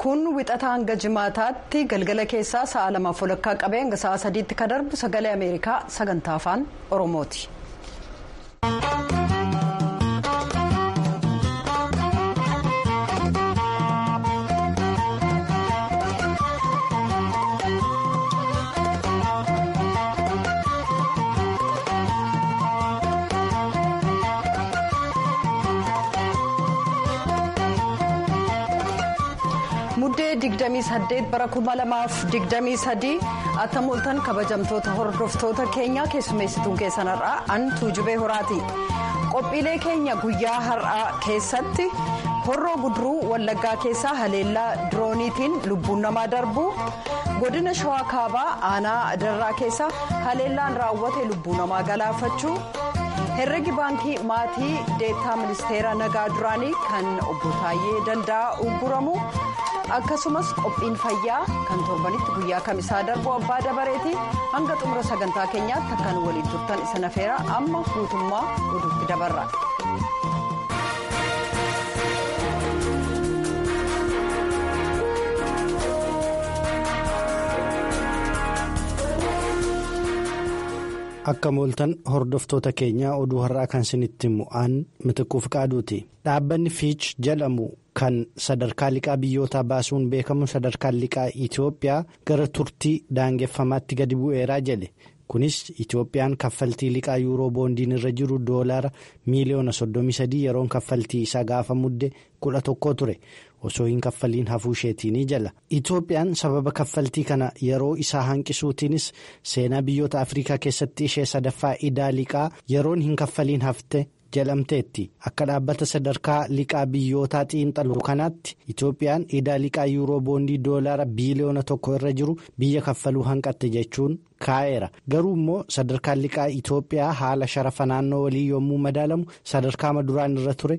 kun wixata hanga jimaataatti galgala keessaa sa'a lamaaf walakkaa qabee hanga sa'a sadiitti ka darbu sagalee ameerikaa sagantaa afaan oromooti. muddee 28 bara 2023 attamoltan kabajamtoota hordoftoota keenyaa keessummeessituun keessanarraa an tuujubee horaati qophiilee keenya guyyaa har'aa keessatti horroo guduruu wallaggaa keessaa haleellaa dirooniitiin lubbuun namaa darbu godina shawaa kaabaa aanaa darraa keessaa haleellaan raawwate lubbuu namaa galaafachuu herregi baankii maatii deettaa ministeera nagaa duraanii kan obbo Taayyee Danda'a ugguramu. akkasumas qophiin fayyaa kan torbanitti guyyaa kamisaa darbu abbaa dabareeti hanga xumura sagantaa keenyaatti akkan waliin turtan isa nafeera amma guutummaa oduutti dabarra. akka mooltan hordoftoota keenyaa oduu har'aa kan isinitti mu'aan mitiquuf qaaduuti dhaabbanni fiich jedhamu kan sadarkaa liqaa biyyootaa baasuun beekamu sadarkaan liqaa itiyoophiyaa gara turtii daangeffamaatti gadi bu'eeraa jedhe kunis itiyoophiyaan kaffaltii liqaa yuuroo boondiin irra jiru doolaara miiliyoona 33 yeroon kaffaltii isaa gaafa mudde 11 ture osoo hin kaffaliin hafuu isheetiinii jala itiyoophiyaan sababa kaffaltii kana yeroo isaa hanqisuutiinis seenaa biyyoota afrikaa keessatti ishee sadaffaa idaa liqaa yeroon hin kaffaliin hafte. jedhamteetti akka dhaabbata sadarkaa liqaa biyyootaa xiinxaluu kanaatti itiyoophiyaan idaa liqaa yuuroo boondii doolaara biiliyoona tokko irra jiru biyya kaffaluu hanqatte jechuun kaa'eera garuu immoo sadarkaan liqaa itiyoophiyaa haala sharafa naannoo walii yommuu madaalamu sadarkaa maduraan irra ture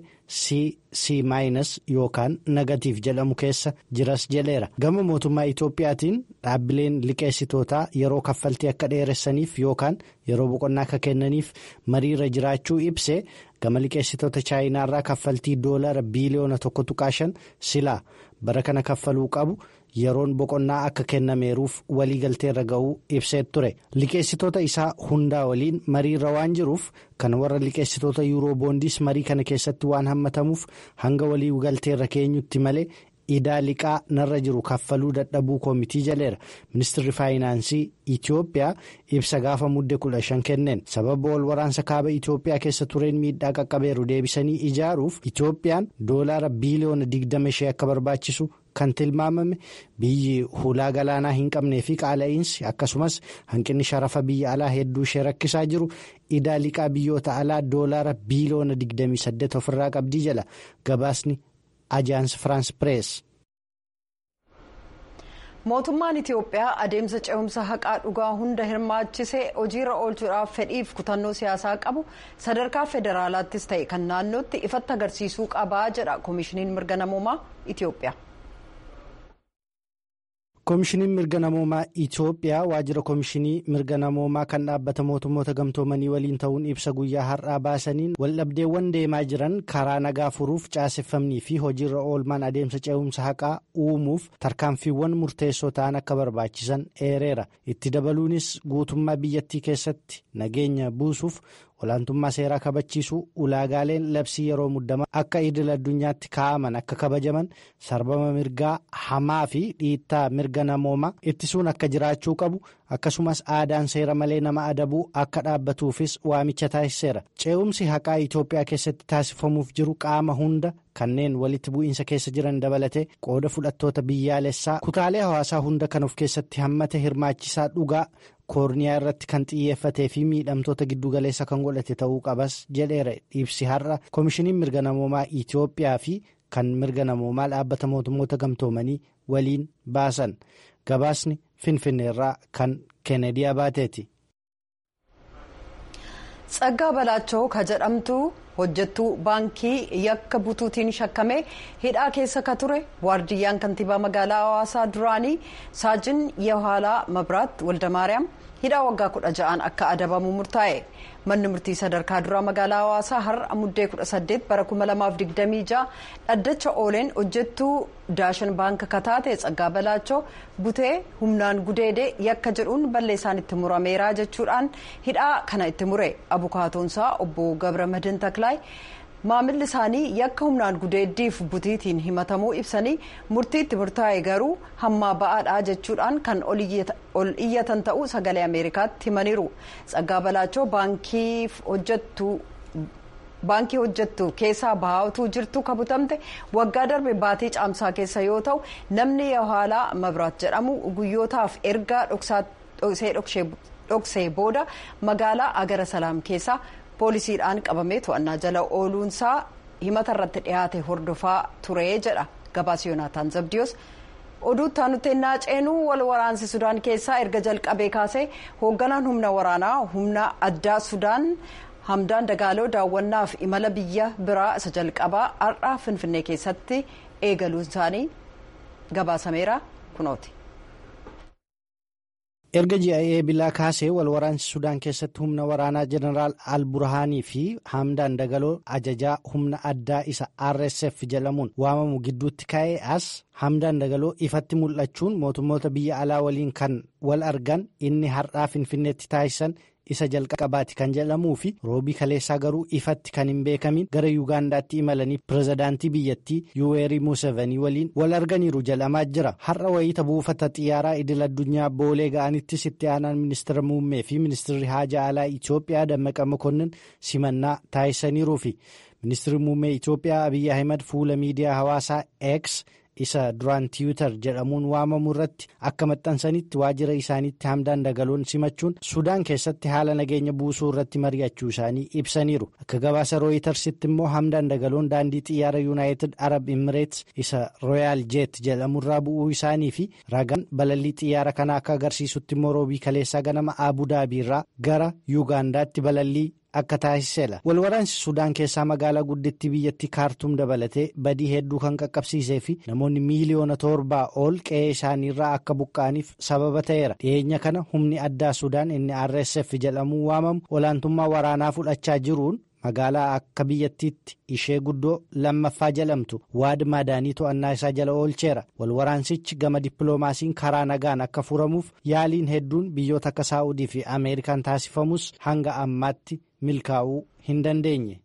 cc maayinas yookaan negatiif jedhamu keessa jiras jedheera gama mootummaa itiyoophiyaatiin dhaabbileen liqeessitootaa yeroo kaffaltii akka dheeressaniif yookaan yeroo boqonnaa akka kennaniif mariirra jiraachuu ibse gama liqeessitoota chaayinaarraa kaffaltii doolaara biiliyoona tokko tuqaashan silaa bara kana kaffaluu qabu. yeroon boqonnaa akka kennameeruuf waliigalteerra ga'uu ibseet ture liqeessitoota isaa hundaa waliin mariirra waan jiruuf kan warra liqeessitoota yuuroo boondiis marii kana keessatti waan hammatamuuf hanga waliigalteerra keenyutti malee idaa liqaa narra jiru kaffaluu dadhabuu koomitii jaleera ministirri faayinaansii itiyoophiyaa ibsa gaafa mudde 15 kenneen sababa wal waraansa kaaba itiyoophiyaa keessa tureen miidhaa qaqqabeeru deebisanii ijaaruuf itiyoophiyaan doolaara biiliyoona 25 akka barbaachisu. kan tilmaamame biyyi hulaa galaanaa hin qabnee fi qaala'iinsi akkasumas hanqinni sharafa biyya alaa hedduu ishee rakkisaa jiru idaa liqaa biyyoota alaa doolaara biiliyoona 28 ofirraa qabdii jala gabaasni ajaans firaans pirees. mootummaan itiyoophiyaa adeemsa ce'umsa haqaa dhugaa hunda hirmaachisee hojiirra oolchuudhaaf fedhiif kutannoo siyaasaa qabu sadarkaa federaalaattis ta'e kan naannootti ifatti agarsiisuu qabaa jedha koomishiniin mirga namoomaa itiyoophiyaa. koomishiniin mirga namoomaa itiyoophiyaa waajjira koomishinii mirga namoomaa kan dhaabbata mootummoota gamtoomanii waliin ta'uun ibsa guyyaa har'aa baasaniin waldhabdeewwan deemaa jiran karaa nagaa furuuf caaseffamnii fi hojiirra oolmaan adeemsa ce'umsa haqaa uumuuf tarkaanfiiwwan murteessoo ta'an akka barbaachisan eereera itti dabaluunis guutummaa biyyattii keessatti nageenya buusuuf olaantummaa seeraa kabachiisuu ulaagaaleen labsii yeroo muddamaa akka idil addunyaatti kaa'aman akka kabajaman sarbama mirgaa hamaa fi dhiittaa mirga namoomaa ittisuun akka jiraachuu qabu akkasumas aadaan seera malee nama adabuu akka dhaabbatuufis waamicha taasiseera ce'umsi haqaa itiyoophiyaa keessatti taasifamuuf jiru qaama hunda kanneen walitti bu'iinsa keessa jiran dabalatee qooda fudhattoota biyyaalessaa kutaalee hawaasaa hunda kan of keessatti hammate hirmaachisaa dhugaa. koorniyaa irratti kan xiyyeeffatee fi miidhamtoota giddugaleessa kan godhate ta'uu qabas jedheera ibsi har'a koomishiniin mirga namoomaa itiyoophiyaa fi kan mirga namoomaa dhaabbata mootummoota gamtoomanii waliin baasan gabaasni finfinneerraa kan keenediyaa baateeti. Tsaggaa Balaachoo ka jedhamtu hojjettuu baankii yakka butuutiin shakkamee hidhaa keessa ka ture waardiyyaan kantiibaa magaalaa hawaasaa duraanii saajin yahaalaa mabraat waldamaariyaam hidhaa waggaa kudha ja'aan akka adabamu murtaa'e manni murtii sadarkaa duraa magaalaa hawaasaa har'a muddee kudha saddeet bara kuma lamaaf digdamii ja'a dhaddacha ooleen hojjettuu daashan baanka kataate tsaggaa balaachoo butee humnaan gudeedee yakka jedhuun balleessaan itti murameeraa jechuudhaan hidhaa kana itti mure abukaatoonsaa obbo gabra madin taklaay maamilli isaanii yakka humnaan gudeeddiif butiitiin himatamuu ibsanii murtii itti murtaa'e garuu hammaa ba'aadhaa jechuudhaan kan ol iyyatan ta'uu sagalee ameerikaatti himaniiru tsaggaa balaachoo baankiif hojjettu. baankii hojjettu keessaa bahaatu jirtu kabutamte waggaa darbe baatii caamsaa keessa yoo ta'u namni yohaalaa mabraat jedhamu guyyootaaf erga dhoksee booda magaalaa agara salaam keessaa poolisiidhaan qabamee to'annaa jala ooluunsaa himata irratti dhiyaate hordofaa ture jedha gabaasa yoonaataan zabdiyoos oduuttaa nuti ennaa ceenuu wal waraansi sudaan keessaa erga jalqabee kaasee hoogganaan humna waraanaa humna addaa sudaan. hamdaan dagaaloo daawwannaaf imala biyya biraa isa jalqabaa har'aa finfinnee keessatti eegaluun isaanii gabaasameera kunooti. erga ji'a eebilaa kaasee wal waraansi sudaan keessatti humna waraanaa jeneraal alburhaanii fi hamdaan dagaloo ajajaa humna addaa isa rsf jedhamuun waamamu gidduutti ka'ee as hamdaan dagaloo ifatti mul'achuun mootummoota biyya alaa waliin kan wal argan inni har'aa finfinneetti taasisan. isa jalqabaati kan jedhamuu fi roobii kaleessaa garuu ifatti kan hin beekamin gara yuugaandaatti imalanii pirezidaantii biyyattii yuweerii muusevanii waliin wal arganiiru jedhamaa jira har'a wayita buufata xiyyaaraa idil addunyaa boolee ga'anittis itti aanaan ministeera muummee fi ministeerri haajaa alaa itiyoophiyaa dammaqa mokonnin simannaa taasisaniiruu fi ministeerri muummee itiyoophiyaa abiyyi ahimad fuula miidiyaa hawaasaa x isa duraan tiwiitar jedhamuun waamamu irratti akka maxxansanitti waajjira isaaniitti hamdaan dagaloon simachuun sudaan keessatti haala nageenya buusuu irratti mari'achuu isaanii ibsaniiru akka gabaasa rooyitarsitti immoo hamdaan dagaloon daandii xiyyaara yuunaayitid arab imireets isa rooyaal jeet jedhamurraa bu'uu isaanii fi ragaan balallii xiyyaara kana akka agarsiisutti immoo roobii kaleessaa ganama abudaabiirraa gara yuugaandaatti balallii. akka taasiseedha walwaraansi sudaan keessaa magaalaa guddittii biyyattii kaartuum dabalatee badii hedduu kan qaqqabsiisee fi namoonni miiliyoona torbaa ol qe'ee isaaniirraa akka buqqa'aniif sababa ta'eera dhiyeenya kana humni addaa sudaan inni rsf jedhamuun waamamu olaantummaa waraanaa fudhachaa jiruun magaalaa akka biyyattiitti ishee guddoo lammaffaa jedhamtu waad maadaanii to'annaa isaa jala oolcheera walwaraansichi gama dippiloomaasiin karaa nagaan akka furamuuf yaaliin hedduun biyyoota akka saa'udii fi ameerikaan taasifamus hanga ammaatti milkaa'uu hin dandeenye.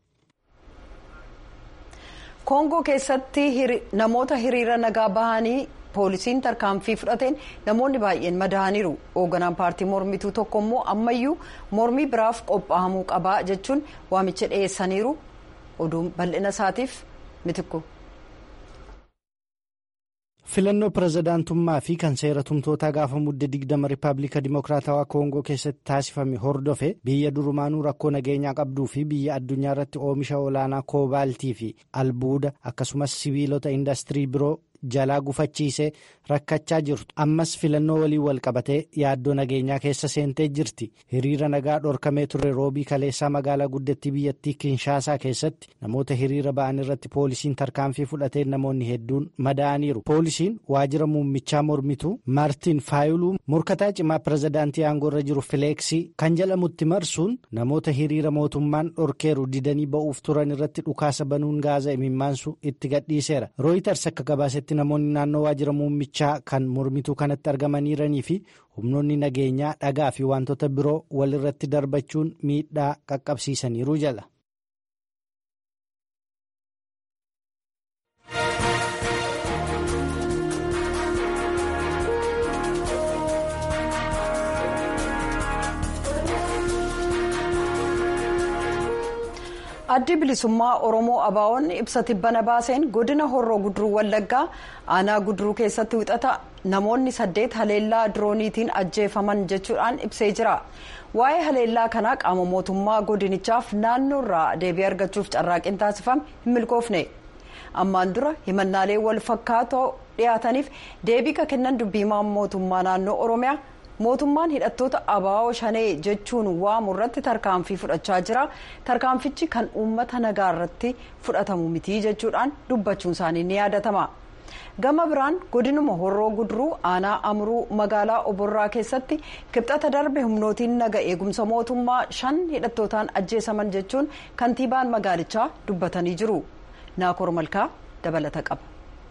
koongoo keessatti namoota hiriira nagaa bahanii poolisiin tarkaanfii fudhateen namoonni baay'een madaa'aniiru hoogganaan paartii mormituu tokko immoo ammayyuu mormii biraaf qophaa'amuu qabaa jechuun waamicha dhiyeessaniiru oduun bal'ina isaatiif mitikku. filannoo pirezidaantummaa fi kan seera tumtootaa gaafa mudde digdama rippaabilika dimokiraatawaa koongoo keessatti taasifame hordofe biyya durumaanuu rakkoo nageenyaa qabduu fi biyya addunyaa irratti oomisha olaanaa koobaaltii fi albuuda akkasumas sibiilota indastirii biroo jalaa gufachiisee rakkachaa jirtu ammas filannoo waliin wal qabatee yaaddoo nageenyaa keessa seentee jirti hiriira nagaa dhorkamee ture roobii kaleessaa magaalaa guddittii biyyattii kinshaasaa keessatti namoota hiriira ba'an irratti poolisiin tarkaanfii fudhatee namoonni hedduun madaa'aniiru poolisiin waajjira muummichaa mormituu maartiin faayiluu morkataa cimaa pirezidaantii aangoorra jiru fileeksii kan jedhamutti marsuun namoota hiriira mootummaan dhorkeeru didanii ba'uuf turan irratti dhukaasa banuun gaaza imimmaansu itti gadhiiseera rooyitars akka gabaasetti namoonni naannoo waajjira muummichaa kan mormituu kanatti argamaniiranii fi humnoonni nageenyaa dhagaa fi wantoota biroo walirratti darbachuun miidhaa qaqqabsiisaniiru jala. addi bilisummaa oromoo abaawoon ibsa tibbana baaseen godina horroo guduruu wallaggaa aanaa guduruu keessatti wixata namoonni saddeet haleellaa dirooniitiin ajjeefaman jechuudhaan ibsee jira waa'ee haleellaa kanaa qaama mootummaa godinichaaf naannoo irraa deebii argachuuf carraaqqiin taasifame hin milkoofne ammaan dura himannaalee wal fakkaatoo dhiyaataniif deebii ka kennan dubbiimaan mootummaa naannoo oromiyaa. mootummaan hidhattoota abaa'oo shanee jechuun waamu irratti tarkaanfii fudhachaa jira tarkaanfichi kan uummata nagaa irratti fudhatamu miti jechuudhaan dubbachuun isaanii ni yaadatama gama biraan godinuma horroo guduruu aanaa amruu magaalaa oborraa keessatti kibxata darbe humnootiin naga eegumsa mootummaa shan hidhattootaan ajjeesaman jechuun kantiibaan magaalichaa dubbatanii jiru naakoor malkaa dabalata qaba.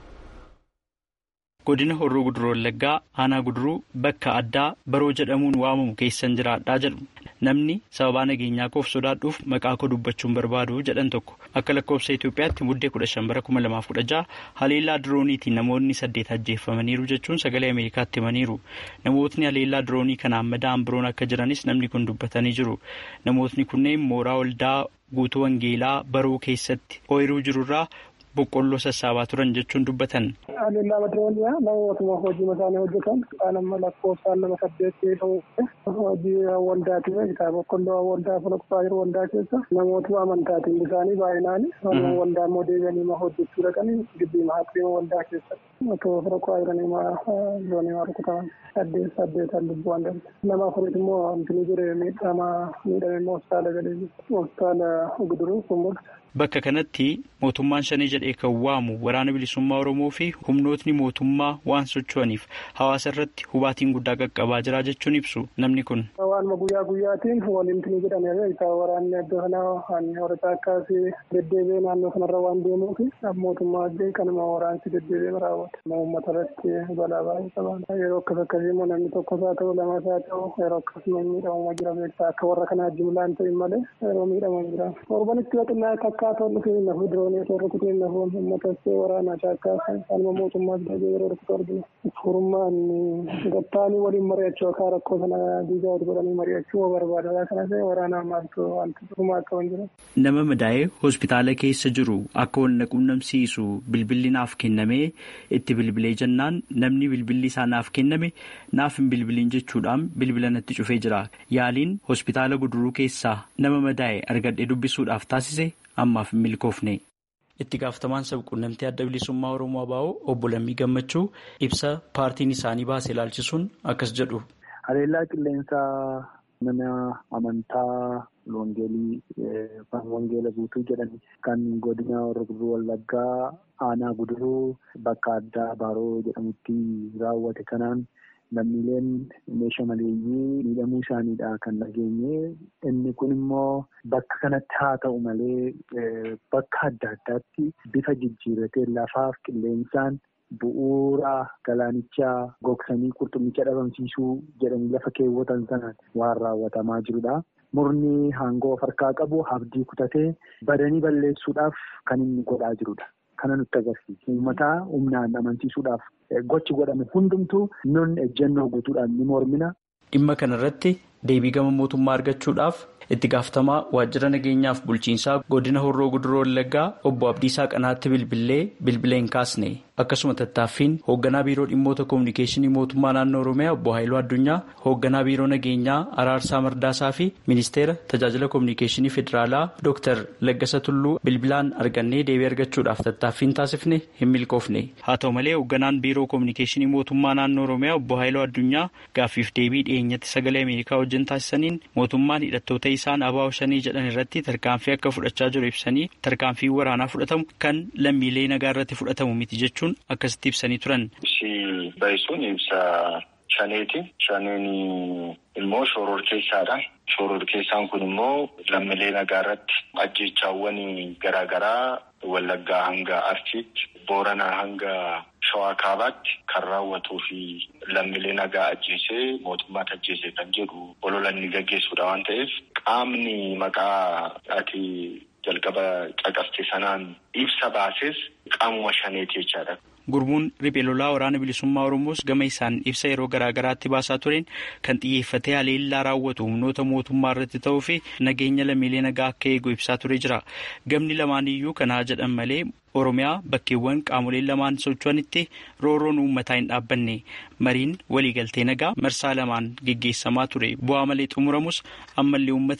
godina horroo guduruu wallaggaa aanaa guduruu bakka addaa baroo jedhamuun waamamu keessan jiraadhaa jedhu namni sababaa nageenyaa koof sodaadhuuf maqaa koo dubbachuun barbaadu jedhan tokko akka lakkoofsa Itoophiyaatti muddee kudha shan bara kuma lamaaf kudha jaha haleellaa dirooniitiin namoonni saddeet ajjeeffamaniiru jechuun sagalee Ameerikaatti himaniiru namootni haleellaa diroonii kanaan madaa'an biroon akka jiranis namni kun dubbatanii jiru namootni kunneen mooraa waldaa guutuu wangeelaa baroo keessatti ooyiruu jirurraa boqqolloo sassaabaa turan jechuun dubbatan. Haleellaa dirooniyaa namootuma hojii isaanii hojjetan kan amma lakkoofsaan nama saddeetti ta'u hojii waldaati bitaa boqqolloo waldaa fulakkaa jiru waldaa keessa namootuma amantaatiin isaanii baay'inaan waldaa immoo deebi'anii hojjechuu dhaqanii gibbii haqriima waldaa keessatti otoo fulakkaa jiranii diroonii rukutaman saddeet saddeetan lubbuun darbe nama afuriit immoo wanti jire miidhama miidhame immoo hospitaala galee hospitaala guduruu kumbulcha. Bakka kanatti mootummaan shanii jedhee kan waamu waraana bilisummaa Oromoo fi humnootni mootummaa waan socho'aniif hawaasa irratti hubaatiin guddaa qaqqabaa jira jechuun ibsu namni kun. Waanuma guyyaa guyyaatiin waliin ni jedhame isaa waraanni adda kanaa hanni horataa akkaasii deddeebi'ee naannoo kanarra waan deemuuf mootummaa addee kanuma waraansi deddeebi'ee raawwata. Uummata irratti balaa baay'ee qaban yeroo akkas akkasii immoo namni tokkos haa ta'u lamas haa ta'u yeroo akkasuma miidhamuma jira beektaa akka warra kanaa jimlaan ta'in malee yeroo miidhaman jira. Torbanitti waxinaa akkaataa nuti nafu diroonii osoo rukutuu hin nafuun uummata waraanaa shaakkaa kanuma mootummaas deebi'ee yeroo rukutu argina. Furmaan gattaanii waliin mari'achuu akka rakkoo sana diigaa wal godhanii mari'achuu barbaada. Kanas waraanaa maaltu wanti dhumaa akka hin jiru. Nama madaa'ee hospitaala keessa jiru akka wal quunnamsiisu bilbilli naaf kennamee itti bilbilee jennaan namni bilbilli isaa naaf kenname naaf hin bilbiliin jechuudhaan bilbila natti cufee jira. Yaaliin hospitaala guduruu keessaa nama madaa'e argadhee dubbisuudhaaf taasise ammaaf hin milkoofne. Itti gaafatamaan sabquunnamtii adda bilisummaa Oromoo Abaa'oo obbo Lammii Gammachuu ibsa paartiin isaanii baase ilaalchisuun akkas jedhu. Haleellaa qilleensaa mana amantaa Wangeelii Wangeela guutuu jedhan kan godina Horroo Wallaggaa aanaa guduruu bakka addaa Baaroo jedhamutti raawwate kanaan lammiileen meeshaa maleeyyii miidhamuu isaaniidha kan dhageenye inni kun immoo bakka kanatti haa ta'u malee bakka adda addaatti bifa jijjiirratee lafaaf qilleensaan bu'uura galaanichaa gogsanii qurxummicha dhabamsiisuu jedhanii lafa keewwatan sanaan waan raawwatamaa jirudha. Murni hangoo of harkaa qabu abdii kutatee badanii balleessuudhaaf kan inni godhaa jirudha. Kana nutti agarsiisa. Uummataa humnaan amansiisuudhaaf gochi godhame hundumtuu nun ejjennoo guutuudhaan ni mormina. Dhimma kanarratti deebii gama mootummaa argachuudhaaf itti gaafatamaa waajjira nageenyaaf bulchiinsaa godina horroo guduroo wallaggaa obbo Abdiisaa Qanaatti bilbilee bilbilee hin kaasne akkasuma tattaaffiin hoogganaa biiroo dhimmoota koominikeeshinii mootummaa naannoo oromiyaa obbo Haayiluu Addunyaa hoogganaa biiroo nageenyaa araarsaa mardaasaa fi ministeera tajaajila koominikeeshinii federaalaa dooktar Laggasa Tulluu bilbilaan argannee deebii argachuudhaaf tattaaffiin taasifne hin milkoofne haa ta'u malee hoogganaan biiroo koominikeeshinii mootummaa naannoo oromiyaa obbo Haayiluu Addunyaa gaaffiif deebii dhiyeenyatti sagalee ameerikaa wajjin taasisaniin mootummaan hidhattoota isaan abaa'oo shanii jedhan irratti tarkaanfii akka fudhachaa jiru ibsanii tarkaanfii waraanaa fudhatamu kan lammiilee nagaa irratti fudhatamu miti jechuun akkasitti ibsanii turan. Ibsi baay'isuun ibsa shaneeti. Shaneen immoo shooror keessaadha. Shooror keessaan kun immoo lammiilee nagaa irratti ajjeechaawwan garaagaraa Wallaggaa hanga Arsiitti, Booranaa hanga Shawaa Kaabaatti kan raawwatuu fi lammiilee nagaa ajjeesee mootummaatti ajjeesee kan jedhu olola inni gaggeessuudha waan ta'eef qaamni maqaa ati jalqaba caqaste sanaan ibsa baases qaamuma shaneeti jechaadha. Gurmuun riphee lolaa waraana bilisummaa Oromoos gama isaan ibsa yeroo garaagaraatti baasaa tureen kan xiyyeeffatee haleellaa raawwatu humnoota mootummaa irratti ta'uu fi nageenya lammiilee nagaa akka eegu ibsaa ture jira. Gamni lamaan iyyuu kanaa jedhan malee Oromiyaa bakkeewwan qaamoleen lamaan socho'anitti rooroon uummataa hin dhaabbanne mariin waliigaltee nagaa marsaa lamaan geggeessamaa ture bu'aa malee xumuramus ammallee uummatni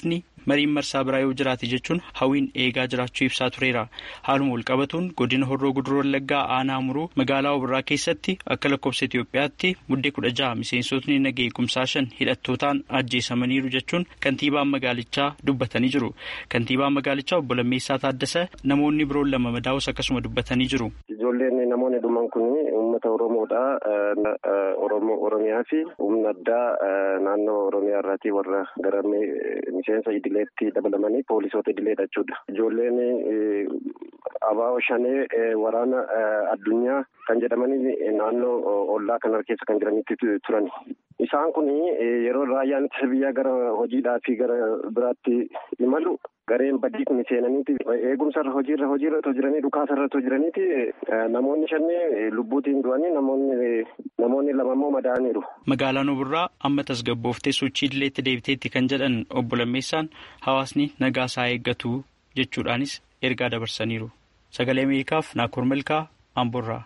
mariin marsaa biraa yoo jiraate jechuun hawwiin eegaa jiraachuu ibsaa tureera. Haaluma walqabatuun godina horroo guduroo wallaggaa aanaa muruu magaalaa Obirraa keessatti akka lakkoofsa Itoophiyaatti muddee kudha jaha miseensotni naga eegumsaa shan hidhattootaan ajjeesamaniiru jechuun kantiibaan magaalichaa dubbatanii jiru. Kantiibaan magaalichaa obbo Lammeessaa Taaddasa namoonni biroon lama madaa'us akkasuma dubbatanii jiru. Ijoolleen namoonni dhuman kun uummata Oromoodha. Oromoo Oromiyaa fi humna addaa naannoo Oromiyaa irraatii warra gara miseensa idileetti dabalamanii poolisoota idileedha jechuudha. Ijoolleen abaa'oo shanee waraana addunyaa kan jedhamanii naannoo ollaa kana keessa kan jiranitti turan. Isaan kun yeroo raayyaan ittisa biyyaa gara hojiidhaa fi gara biraatti imalu gareen badii kun seenaniiti eegumsarra hojiirra hojiirra otoo jiranii dhukaasarra otoo jiraniiti namoonni shannee lubbuutiin du'anii namoonni namoonni lama immoo madaa'aniiru. Magaalaan Obirraa amma tasgabbooftee sochii idileetti deebiteetti kan jedhan obbo Lammeessaan hawaasni nagaa isaa eeggatu jechuudhaanis ergaa dabarsaniiru. Sagalee Ameerikaaf Naakoor Milkaa Amborraa.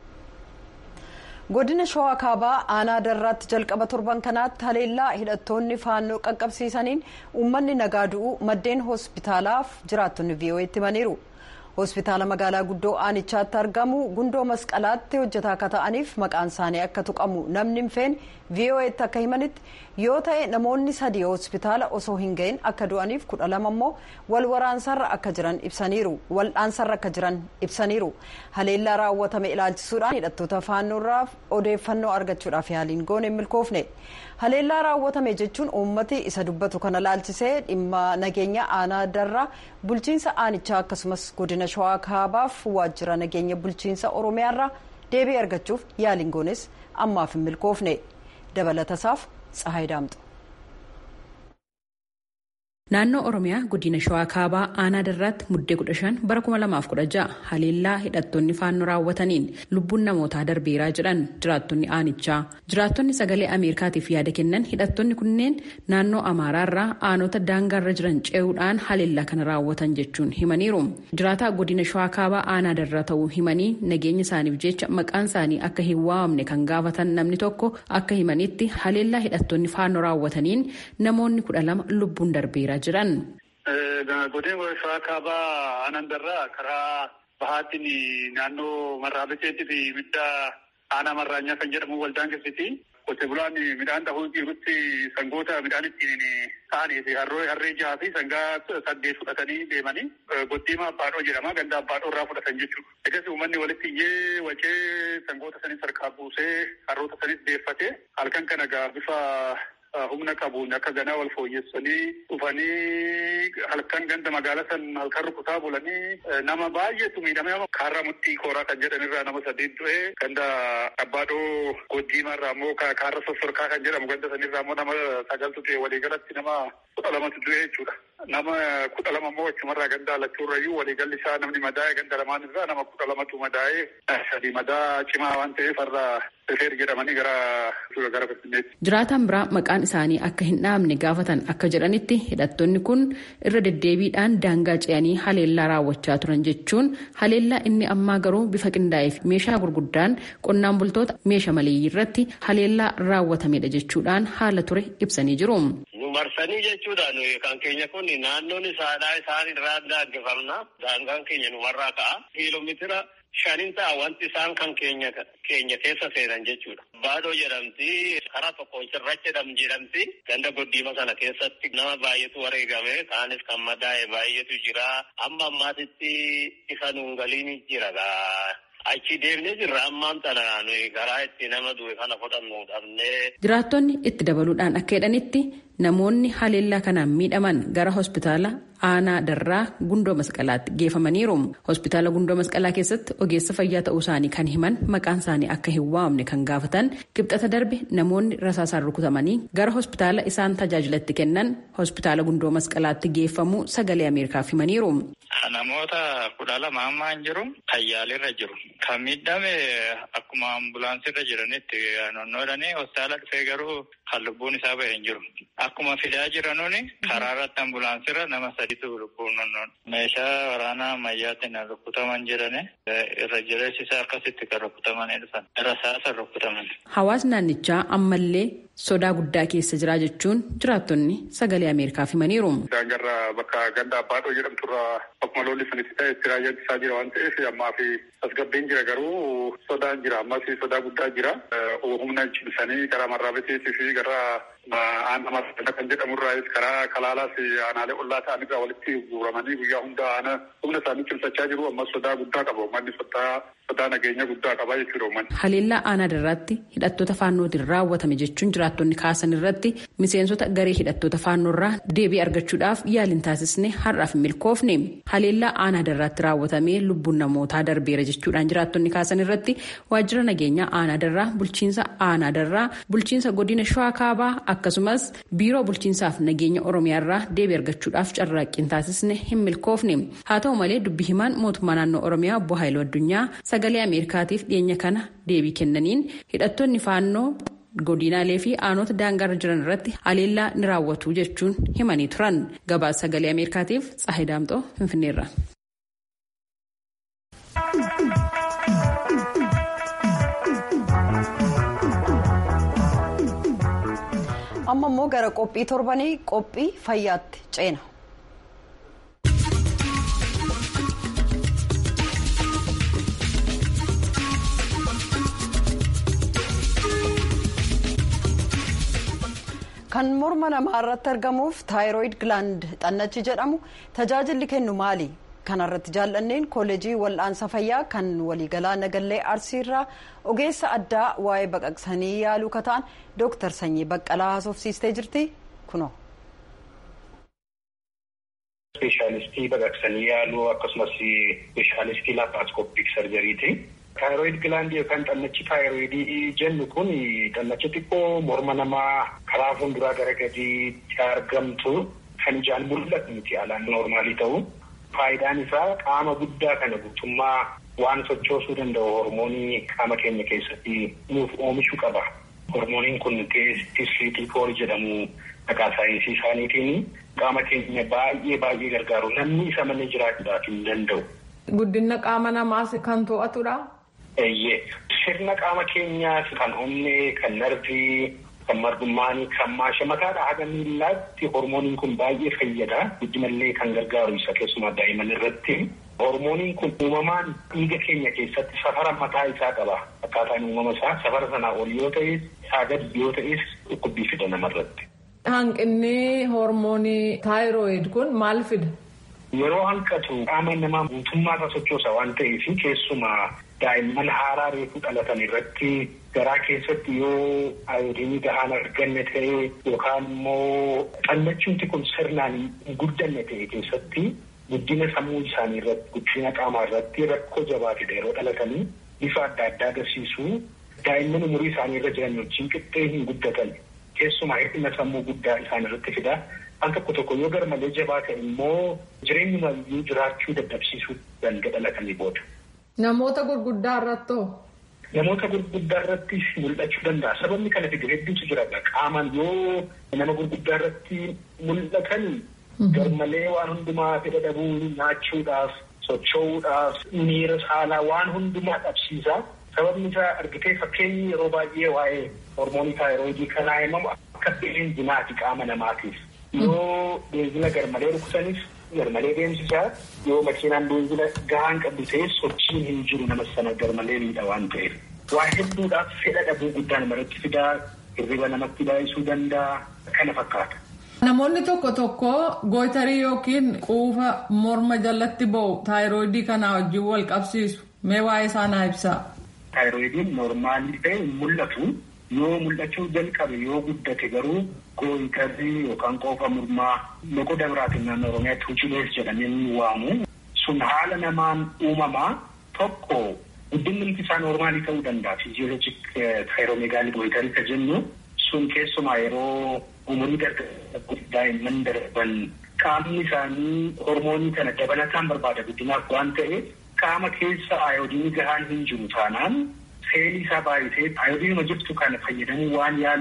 godina shawaa kaabaa aanaa darraatti jalqaba torban kanaatti haleellaa hidhattoonni faannoo qaqqabsiisaniin uummanni nagaa du'u maddeen hospitaalaaf jiraattonni vii'oo'eetti himaniiru hospitaala magaalaa guddoo aanichaatti argamu gundoo masqalaatti hojjetaa akka ta'aniif maqaan isaanii akka tuqamu namni hin feene vii'oo'eetti akka himanitti yoo ta'e namoonni sadii hospitaala osoo hin gahin akka du'aniif kudha lama immoo wal waraansarra akka jiran ibsaniiru waldhaansarra akka jiran ibsaniiru haleellaa raawwatame ilaalchisuudhaan hidhattoota faannoorraaf odeeffannoo argachuudhaaf yaaliin goone milkoofne haleellaa raawwatame jechuun uummati isa dubbatu kana laalchisee dhimma nageenya aanaa darraa bulchiinsa aanichaa akkasumas godina shawaa kaabaaf waajjira nageenya bulchiinsa oromiyaarraa deebii argachuuf yaaliin goones ammaaf hin milkoofne dabalatasaaf tsahaay daamxu. Naannoo Oromiyaa godina Shawaa Kaabaa aanaa darraatti muddee kudha shan bara kuma lamaaf kudha ja'a haleellaa hidhattoonni faannoo raawwataniin lubbuun namootaa darbeeraa jedhan jiraattonni aanichaa. Jiraattonni sagalee Ameerikaatiif yaada kennan hidhattoonni kunneen naannoo Amaaraarraa aanota daangaarra jiran ce'uudhaan haleellaa kana raawwatan jechuun himaniiru. Jiraataa godina Shawaa Kaabaa aanaa darraa ta'uu himanii nageenya isaaniif jecha maqaan isaanii akka hin waamamne kan gaafatan namni tokko akka himanitti haleellaa hidhattoonni faannoo raawwataniin namoonni kudha lama lubbuun darbeera. jiran. Godina shawaa kaabaa aanaa darraa karaa bahaatiin naannoo marraabeseetti fi midda aanaa marraanyaa kan jedhamu waldaan keessatti qote bulaan midhaan dhahuu jirutti sangoota midhaan ittiin ta'anii fi harree jahaa fi sangaa saddeet fudhatanii deemanii goddiima abbaadhoo jedhama ganda abbaadhoo irraa fudhatan jechuudha. Egas uummanni walitti iyyee wacee sangoota sanis harkaa buusee harroota sanis deeffatee halkan kana gaa bifa humna qabuun akka ganaa wal fooyyessanii dhufanii halkan ganda magaalaa san halkan rukutaa bulanii nama baay'eetu miidhame kaarraa murtii kooraa kan jedhanirraa nama sadii du'e ganda abbaadhoo goddiimaa irraa immoo kaarra sossorkaa kan jedhamu ganda sanirraa immoo nama sagaltu du'e waliigalatti nama kudha lamatu du'e jechuudha. Nama kudha lama immoo achumarraa ganda alachuurrayyuu waliigalli isaa namni madaa'e ganda lamaan irraa nama kudha lamatu madaa'e sadii madaa cimaa waan ta'eef har'a rifeer jedhamanii gara gara Finfinneetti. Jiraataan biraa maqaan isaanii akka hin dhaamne gaafatan akka jedhanitti hidhattoonni kun irra deddeebiidhaan daangaa ce'anii haleellaa raawwachaa turan jechuun haleellaa inni ammaa garuu bifa qindaa'ee fi meeshaa gurguddaan qonnaan bultoota meeshaa maleeyyii irratti haleellaa raawwatamedha jechuudhaan haala ture ibsanii jiru. Nu marsanii jechuudhaan kan keenya kun naannoon isaadhaa isaan irraa daangeffamna. Daangaan keenya numarraa ka'a. Kiiloomeetira shanin ta'a wanti isaan kan keenya keenya keessa seenan jechuudha. Baadoo jedhamti karaa tokkoon cirracha jedham jedhamti ganda goddiima sana keessatti nama baay'eetu wareegame kaanis kan madaa'e baay'eetu jira amma ammaatitti isa nuun galiin jira gaa. Achi deemnee jirra ammaan tana nuyi karaa itti nama du'e kana fudhannu dhabnee. Jiraattonni itti dabaluudhaan akka jedhanitti namoonni haleellaa kanaan miidhaman gara hospitaala aanaa darraa gundoo masqalaatti geeffamaniiru. Hospitaala gundoo masqalaa keessatti ogeessa fayyaa ta'uu isaanii kan himan maqaan isaanii akka hin waamne kan gaafatan qibxata darbe namoonni rasaasaan rukutamanii gara hospitaala isaan tajaajilatti kennan hospitaala gundoo masqalaatti geeffamuu sagalee ameerikaaf himaniiru. Namoota kudha lama ammaa hin jiru tayyaalirra jiru. Kan miidhame akkuma ambulaansirra jiranitti naannoodhanii hospitaala dhufee garuu kan lubbuun isaa bahee hin jiru. Akkuma fidaa jiranuuni karaa irratti ambulaansirra nama sadiitu lubbuun nonnoon. Meeshaa waraanaa ammayyaatiin rukutaman jirani irra jireessi isaa akkasitti kan rukutamanii dhufan. Irra saasan rukutaman. Hawaasni naannichaa ammallee sodaa guddaa keessa jira jechuun jiraattonni sagalee Ameerikaaf himaniiru. Daangarraa bakka ganda abbaadhoo jedhamturra akkuma lolli sunitti ta'e itti raayyaa jira waan ta'eef ammaa fi tasgabbiin jira garuu sodaan jira ammas sodaa guddaa jira. Humna cimsanii karaa marraabeteetii fi gara aanaa marrabata kan jedhamurraayis karaa kalaalaas aanaalee ollaa ta'anirraa walitti guuramanii guyyaa hunda aana humna isaanii cimsachaa jiru ammas sodaa guddaa qaba uummanni sodaa nageenya guddaa qaba jechuudha uummanni. Haleellaa aanaa irratti hidhattoota faannootiin raawwatame jechuun jiraattonni kaasan irratti miseensota garee hidhattoota faannoorraa deebii argachuudhaaf yaaliin taasisne har'aaf hin milkoofne. Haleellaa aanaa irratti raawwatamee lubbuun namootaa darbeera jechuudhaan jiraattonni kaasan irratti waajjira nageenyaa aanaa darraa bulchiinsa aanaa darraa bulchiinsa godina shawaa kaabaa akkasumas biiroo bulchiinsaaf nageenya oromiyaarraa deebii argachuudhaaf carraaqqiin taasisne hin milkoofne haa ta'u malee dubbi himaan mootummaa naannoo oromiyaa obbo Haayiluu Addunyaa sagalee ameerikaatiif dhiyeenya kana deebii kennaniin hidhattoonni faannoo godinaalee fi aanota daangaarra jiran irratti haleellaa ni raawwatu jechuun himanii turan gabaasa sagalee ameerikaatiif tsaahii daamxoo finfinneerra. amma immoo gara qophii torbanii qophii fayyaatti ceena. kan morma namaa irratti argamuuf taayiroid gilaand xannachi jedhamu tajaajilli kennu maali kanarratti jaallanneen kooleejii wal'aansa fayyaa kan waliigalaa nagallee arsiirraa ogeessa addaa waa'ee baqaqsanii yaaluu kataan dooktar sanyii baqqalaa haasofsiistee jirti kuno. Ispeeshaalistii baqaqsanii yaaluu akkasumas ispeeshaalistii laaparooskooppik sarjariiti. Taayiroid gilaandii yookaan xannachi taayiroidii jennu kun xannacha xiqqoo morma namaa karaa fuulduraa gara gadiitti argamtu kan ijaan mul'atu miti alaan noormaalii ta'u. Faayidaan isaa qaama guddaa kana guutummaa waan sochoosuu danda'u hormoonii qaama keenya keessatti nuuf oomishuu qaba. Hormooniin kun teestistiikool jedhamu maqaa saayinsii isaaniitiin qaama keenya baay'ee baay'ee gargaaru namni isa malee jiraachuudhaaf hin danda'u. Guddina qaama namaas kan to'atudha. Eeyyee sirna qaama keenyaas kan onnee kan narvii kan margummaanii kan maasha mataadhaa haga miillaatti hormooniin kun baay'ee fayyada guddinallee kan gargaaru isa keessumaa daa'imman irratti. Hormooniin kun uumamaan dhiiga keenya keessatti safara mataa isaa qaba. Akkaataan uumama isaa safara sanaa ol yoo ta'es isaa gadi yoo ta'es dhukkubbii fida namarratti. Hanqinni hormoonii taayiroid kun maal fida? Yeroo hanqatu qaama namaa guutummaa isaa sochoosa waan ta'eef keessumaa daa'imman haaraa reefuu dhalatan irratti garaa keessatti yoo ayoodiinii gahaan arganne ta'e yookaan immoo xannachuuti kun sirnaan hin guddanne ta'e keessatti guddina sammuu isaanii irratti guddina qaamaa irratti rakkoo jabaatudha yeroo dhalatanii bifa adda addaa agarsiisu daa'imman umurii isaanii irra jiran wajjin qixxee hin guddatan keessumaa hir'ina sammuu guddaa isaan irratti fida. Al tokko tokko yoo garmalee jabaa ta'e immoo jireenyuma iyyuu jiraachuu dadhabsiisuu danda'a dhalatanii booda. Namoota gurguddaa irratti Namoota gurguddaa irratti mul'achuu danda'a. Sababni kana fidu hedduutu jira. Qaamaan yoo nama gurguddaa irratti mul'atan garmalee waan hundumaa fedha dhabuu nyaachuudhaaf socho'uudhaaf miira saalaa waan hundumaa dhabsiisa. Sababni isaa argitee fakkeenyi yeroo baay'ee waa'ee hormoonii taayiroodii kanaa himamu akka beenzinaati qaama namaatiif. Yoo beenzila garmalee rukutanis garmalee deemsisaa yoo makiinaan beenzila gahaan qabdu ta'e sochiin hin jiru nama sana garmalee miidha waan ta'eef. Waa hedduudhaaf fedha dhabuu guddaa namarratti fidaa hirriba namatti baay'isuu danda'a kana fakkaata. Namoonni tokko tokko gootarii yookiin quufa morma jalatti ba'u taayiroodii kanaa wajjin wal qabsiisu. Mee waa'ee isaa naa ibsaa. Taayiroidiin noormaalii ta'e mul'atu yoo mul'achuu jalqabe yoo guddate garuu gooytarrii yookaan qoofa mormaa loqoda biraatiin naannoo Oromiyaatti hujilees jedhamee waamu. Sun haala namaan uumamaa tokko guddinni isaa noormaalii ta'uu danda'a. Fiiziyoolojik taayiroomegaalii gooytarii ka jennu sun keessumaa yeroo umurii dargaggoota daa'imman darban qaamni isaanii hormoonii kana dabalataan barbaada guddinaaf waan ta'eef qaama keessa ayoodiinii gahaan hin jiru taanaan seelii isaa baay'isee ayoodiinuma jirtu kana fayyadamuu waan yaaluuf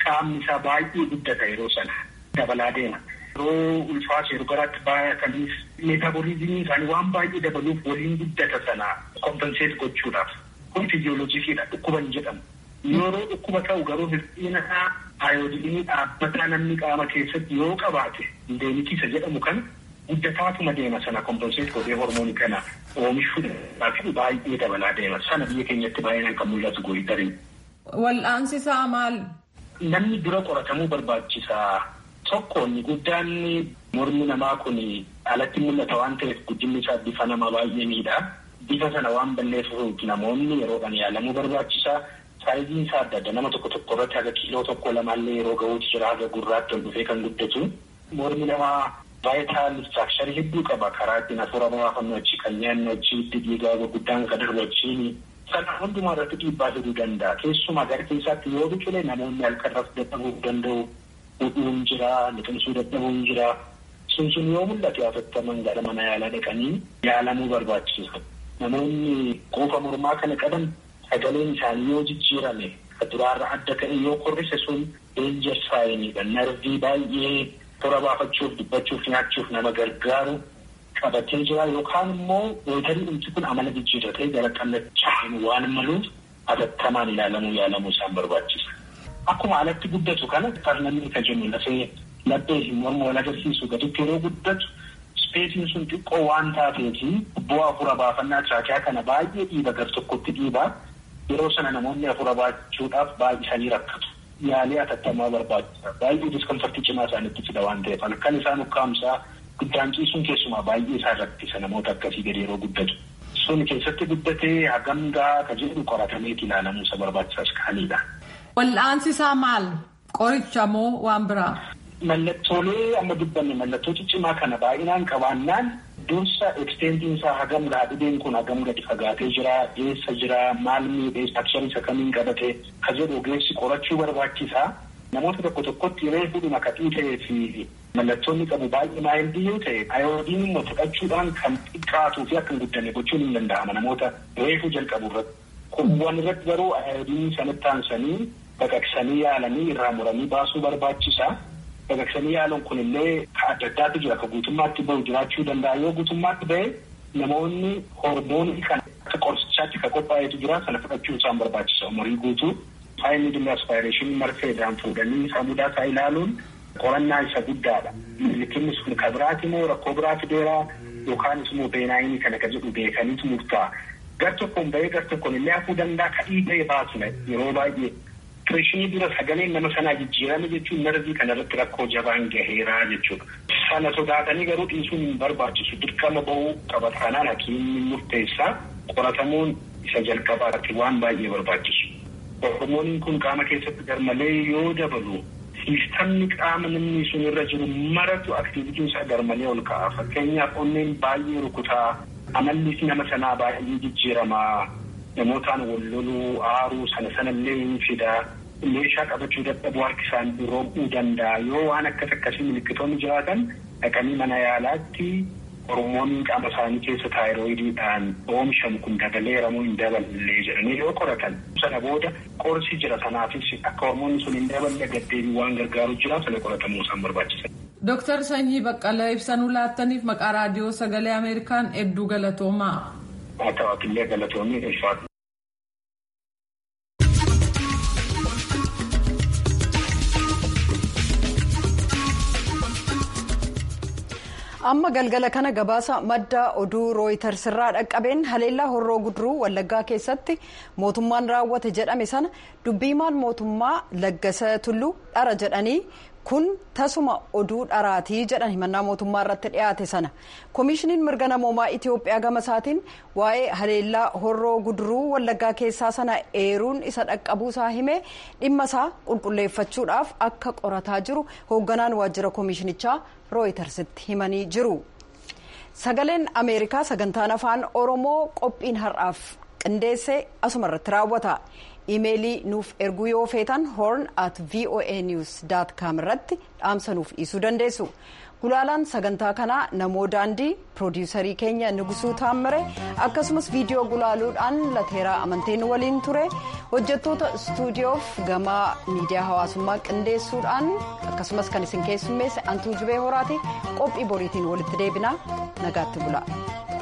qaamni isaa baay'ee guddata yeroo sana dabalaa deema. Yeroo ulfaas yeroo garaatti baay'ataniif meetabooliizimii isaanii waan baay'ee dabaluuf waliin guddata sana kompenseet gochuudhaaf. Kun fiiziyooloojiifiidha dhukkuba hin jedhamu. Yeroo dhukkuba ta'u garuu hir'ina ayoodiinii dhaabbataa namni qaama keessatti yoo qabaate indeemitiisa jedhamu kan guddataatuma deema sana kompenseet godhee hormoonii kana oomishuudhaaf baay'ee dabalaa deema. Sana biyya keenyatti baay'inaan kan mul'atu gooyitariin. Wal'aansi isaa maal? Namni dura qoratamuu barbaachisaa. Tokko inni guddaan mormi namaa kun alatti mul'ata waan ta'eef guddinni isaa bifa nama baay'ee miidha. Bifa sana waan balleessuuf namoonni yeroodhaan yaalamuu barbaachisaa. Saayiziin isaa adda adda nama tokko tokko irratti haga kiiloo tokko lamaallee yeroo gahuutu jira haga gurraatti ol dhufee kan guddatu. Mormi namaa vaayitaal istiraakcharii hedduu qaba karaa ittiin hafuura baafannoo achi kan nyaannu achi itti dhiigaa gurguddaan kan darbu achiini. Sana hundumaa irratti dhiibbaa fiduu danda'a. Keessumaa gara keessaatti yoo biqile namoonni halkan rafuu dadhabuu danda'u. Hudhuun jira, liqimsuu dadhabuun jira. Sun sun yoo mul'ate hatattaman gara mana yaalaa dhaqanii yaalamuu barbaachisa. Namoonni quufa mormaa kana qaban sagaleen isaanii yoo jijjiirame duraarra adda ta'e yoo korrise sun deenjar saayiniidha. Narvii baay'ee toora baafachuuf, dubbachuuf, nyaachuuf nama gargaaru qabatee jira yookaan immoo weetarii dhumti kun amala jijjiirratee gara qallachaan waan maluuf hatattamaan ilaalamuu yaalamuu isaan barbaachisa. Akkuma alatti guddatu kana parlamii kan jennu lafee laphee fi morma wal agarsiisu gaditti yeroo guddatu ispeesiin sun xiqqoo waan taateefi bu'aa hafuura baafannaa tiraakiyaa kana baay'ee dhiiba gar tokkotti dhiibaa yeroo sana namoonni hafuura baachuudhaaf baay'isanii rakkatu. Yaalii hatattamaa barbaachisa. Baay'ee diskomfortii cimaa isaanitti fida waan ta'eef halkan isaan ukkaamsaa guddaan ciisuun keessumaa baay'ee isaan rakkisa namoota akkasii gadi yeroo guddatu. Sun keessatti guddatee hagam gahaa ka jedhu qoratameeti ilaalamuu isa barbaachisaas kaanidha. Wal'aansi isaa maal? Qoricha moo waan biraa? Mallattoolee amma dubbanne mallattoo ciccimaa kana baay'inaan qabaannaan dursa eksteentiin isaa hagam dhibeen kun hagam gadi fagaatee jira, eessa jira, maal miidhee akshan isa kamiin qabate ka jedhu ogeessi qorachuu barbaachisaa. Namoota tokko tokkotti reefudhuma kadhii ta'ee fi mallattoonni qabu baay'ee maayildii yoo ta'e ayoodiin immoo fudhachuudhaan kan xiqqaatuu fi akka hin guddanne gochuun hin danda'ama namoota reefuu jalqabu irratti. Kuuwwan irratti garuu ayoodiin sanatti aansanii baqaqsanii yaalanii irraa muranii baasuu barbaachisaa. Baqaqsanii yaaluun kun illee adda addaatu jira. Akka guutummaatti bahu jiraachuu danda'a. Yoo guutummaatti bahe namoonni hormoonii kan akka qorichaatti kan qophaa'etu jira. Sana fudhachuun isaan barbaachisa. Umurii guutuu faayinni dhimma aspaayireeshinii marfeedhaan fuudhanii samudaa isaa ilaaluun qorannaa isa guddaadha. Likinni sun kan biraati moo rakkoo biraa fideeraa yookaan immoo beenaayinii kana kan jedhu beekaniitu murtaa'a. Gar tokkoon bahee gar tokkoon illee hafuu danda'a kadhii ta'e baasne yeroo baay'ee. Tureeshinii dura sagaleen nama sanaa jijjiirame jechuun narvii kanarratti rakkoo jabaan gaheeraa jechuudha. Sana sodaatanii garuu dhiisuun hin barbaachisu. Dirqama bahuu qabatanaan hakiimni murteessaa qoratamuun isa jalqabaatti waan baay'ee barbaachisu. Hormooniin kun qaama keessatti garmalee yoo dabalu siistamni qaama namni sun irra jiru maratu aktiivitiin isaa garmalee ol ka'a. Fakkeenyaaf onneen baay'ee rukutaa amallis nama sanaa baay'ee jijjiiramaa. namootaan wal loluu aaruu sana sanallee hin fidaa meeshaa qabachuu dadhabuu harki isaanii roobuu danda'a yoo waan akkas akkasii milikkitoonni jiraatan dhaqanii mana yaalaatti hormooniin qaama isaanii keessa taayiroidiidhaan oomishamu kun dabaleeramoo hin daballee jedhanii yoo qoratan sana booda qorsi jira sanaafis akka hormoonni sun hin daballe gaddeebii waan gargaaru jira sana qoratamuu isaan barbaachisa. Dooktar Sanyii Baqqalee ibsanuu laattaniif maqaa raadiyoo sagalee Ameerikaan hedduu galatoomaa. haa ta'atillee galatoomii ulfaatu. amma galgala kana gabaasa madda oduu rooyiters irraa dhaqqabeen haleellaa horroo guduruu wallaggaa keessatti mootummaan raawwate jedhame sana dubbiimaan mootummaa laggasa tulluu dhara jedhanii kun tasuma oduu dharaatii jedhan himannaa mootummaa irratti dhiyaate sana koomishiniin mirga namoomaa itiyoophiyaa gama isaatiin waa'ee haleellaa horroo guduruu wallaggaa keessaa sana eeruun isa dhaqqabuusaa himee dhimma isaa qulqulleeffachuudhaaf akka qorataa jiru hoogganaan waajjira koomishinichaa rooyitersitti himanii jiru sagaleen ameerikaa sagantaan afaan oromoo qophiin har'aaf qindeessee asuma irratti raawwata. imeelii nuuf erguu yoo feetan horn at voa news com irratti dhaamsa nuuf dhiisuu dandeessu gulaalaan sagantaa kanaa namoo daandii piroodiyuusarii keenya nugusuu taammire akkasumas viidiyoo gulaaluudhaan lateeraa amanteen waliin ture hojjettoota istuudiyoof gama miidiyaa hawaasummaa qindeessuudhaan akkasumas kan isin keessummeesse antuu jibee horaati qophii boriitiin walitti deebinaa nagaatti bula.